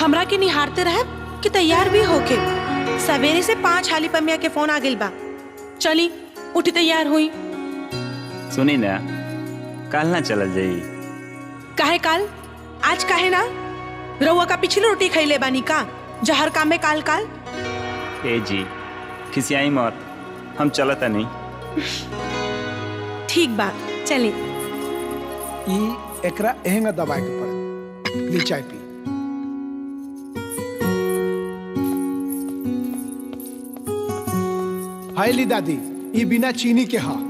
हमरा के निहारते रहे कि तैयार भी होके सवेरे से पांच हाली पमिया के फोन आ गइल बा चली उठी तैयार हुई सुनी ना कल ना चलल जाई काहे काल आज काहे ना रउआ का पिछली रोटी खैले बानी का जहर काम में काल काल ए जी खिसियाई मत हम चलता नहीं ठीक बा चली ई एकरा एहंगा दबाए के पड़े ली चाय पी हाय ली दादी ई बिना चीनी के हा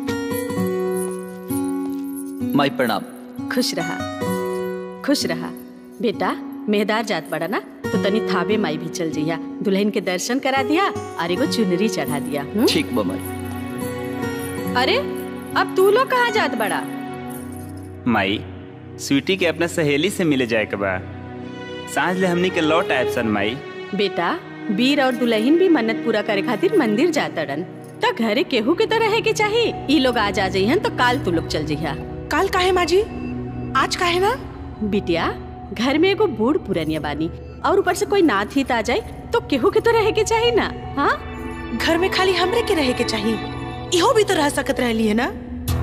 माई प्रणाम खुश रहा खुश रहा बेटा मेहदार जात बड़ा ना तो तनी थाबे माई भी चल जइया दुल्हन के दर्शन करा दिया और एगो चुनरी चढ़ा दिया हुँ? ठीक बा माई अरे अब तू लोग कहाँ जात बड़ा माई स्वीटी के अपना सहेली से मिले जाए के बा सांझ ले हमनी के लौट आयब सन माई बेटा वीर और दुल्हन भी मन्नत पूरा करे खातिर मंदिर जातड़न त घरे केहू के तो रहे के चाहिए ई लोग आज आ जइहन तो काल तू लोग चल जइहा काल काहे माजी आज काहे ना बिटिया घर में एगो बूढ़ पुरनिया बानी और ऊपर से कोई नाथ हित आ जाए तो केहू के तो रहे के चाहिए ना हाँ घर में खाली हमरे के रहे के चाहिए इहो भी तो रह सकत रहली है ना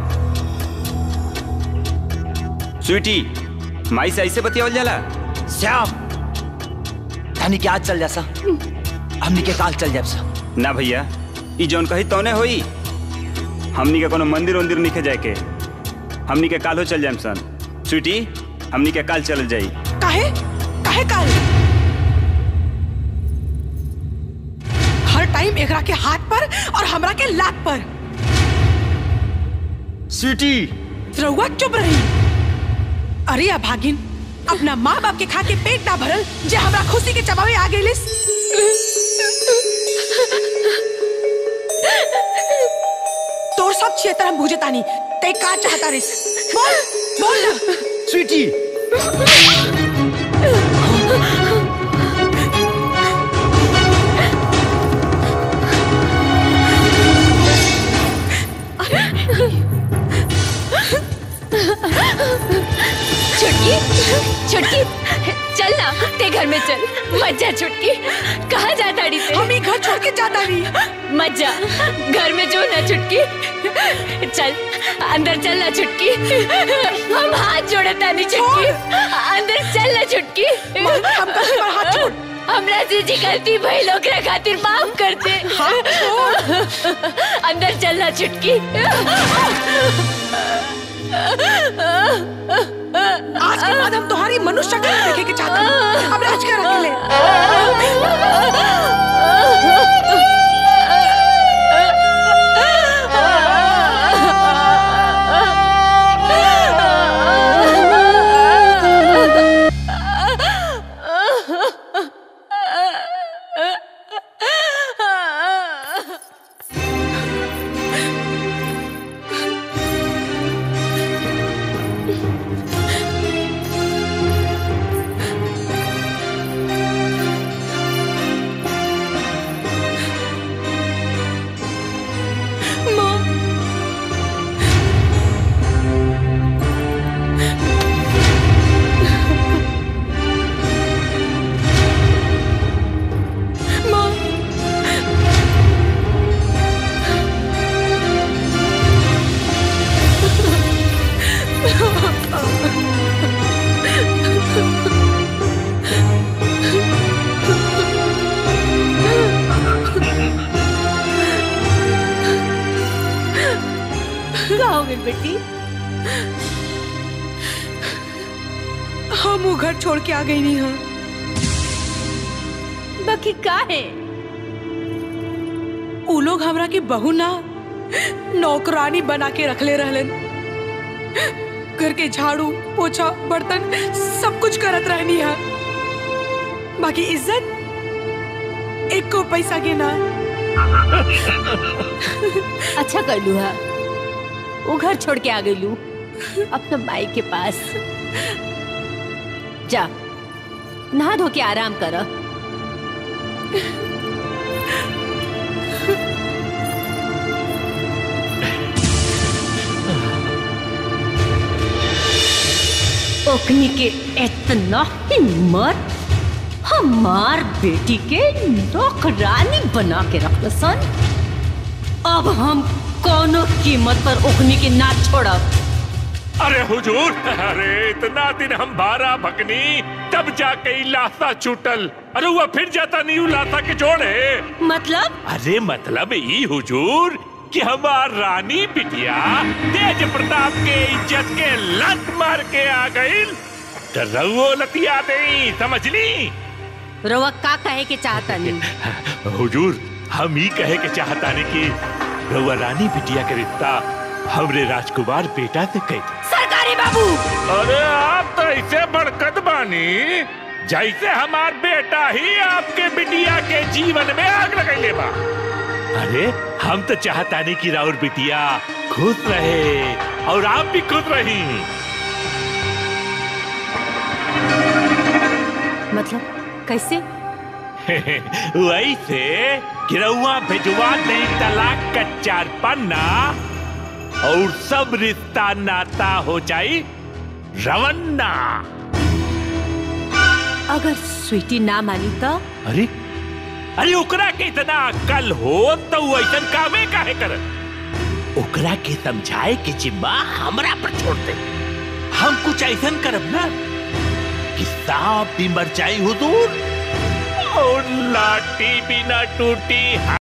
स्वीटी माई से ऐसे बतियावल जाला श्याम धनी के आज चल जा सा हमनी के काल चल जाब सा ना भैया ई जौन कही तौने होई हमनी के कोनो मंदिर उंदिर निखे जाए के हमनी के काल हो चल जाएम सन स्वीटी हमनी के काल चल जाई काहे काहे काल हर टाइम एकरा के हाथ पर और हमरा के लात पर स्वीटी रउआ चुप रही अरे अभागिन अपना माँ बाप के खा के पेट ना भरल जे हमरा खुशी के चबावे आ गइलिस तोर सब क्षेत्र हम बुझे तानी ते का चाहता रिस बोल बोल ना स्वीटी छुटकी छुटकी चल ना ते घर में चल मत जा छुटकी कहाँ जा ताड़ी से हम ही घर छोड़ के जाता नहीं मत जा घर में जो ना छुटकी चल अंदर चल ना छुटकी हम हाथ जोड़े तानी छुटकी अंदर चल ना छुटकी हम कैसे पर हाथ छोड़ हमरा से जी गलती भाई लोग रे खातिर माफ कर दे अंदर चल ना छुटकी आज के बाद हम तुम्हारी मनुष्य शक्ल नहीं देखे के चाहते हैं। अब राज कर अकेले कहाँ हो गई बेटी हम वो घर छोड़ के आ गई नहीं हाँ बाकी का है उ लोग हमरा के बहू ना नौकरानी बना के रखले रहलन घर के झाड़ू पोछा बर्तन सब कुछ करत रहनी है बाकी इज्जत एक को पैसा के ना अच्छा कर लू हा वो घर छोड़ के आ गई लू अपना माई के पास जा नहा धो के आराम कर ओकनी के इतना हिम्मत हमार बेटी के नौकरानी बना के रख सन अब हम कोनो कीमत पर ओखनी के ना छोड़ब अरे हुजूर अरे इतना दिन हम भारा भगनी तब जाके ई लाशा छूटल अरे वो फिर जाता नहीं उ लाशा के जोड़े मतलब अरे मतलब ई हुजूर कि हमार रानी बिटिया तेज प्रताप के इज्जत के लत मार के आ गई तो रउओ लतिया दे समझ ली रवा का कहे के चाहता नहीं हुजूर हम ही कहे के चाहता ने कि रउआ रानी बिटिया के रिश्ता हमरे राजकुमार बेटा से कही सरकारी बाबू अरे आप तो ऐसे बड़कत बानी जैसे हमार बेटा ही आपके बिटिया के जीवन में आग लगैले बा अरे हम तो चाहता नहीं कि राउर बिटिया खुश रहे और आप भी खुश रही मतलब कैसे वैसे कि रउआ भिजवा दे तलाक का चार पन्ना और सब रिश्ता नाता हो जाई रवन्ना अगर स्वीटी ना मानी तो अरे अरे ओकरा के इतना अक्ल हो तो वो ऐसा कामे काहे कर ओकरा के समझाए के जिम्मा हमरा पर छोड़ दे हम कुछ ऐसा करब ना कि सांप भी मर जाई हुजूर और लाठी भी ना टूटी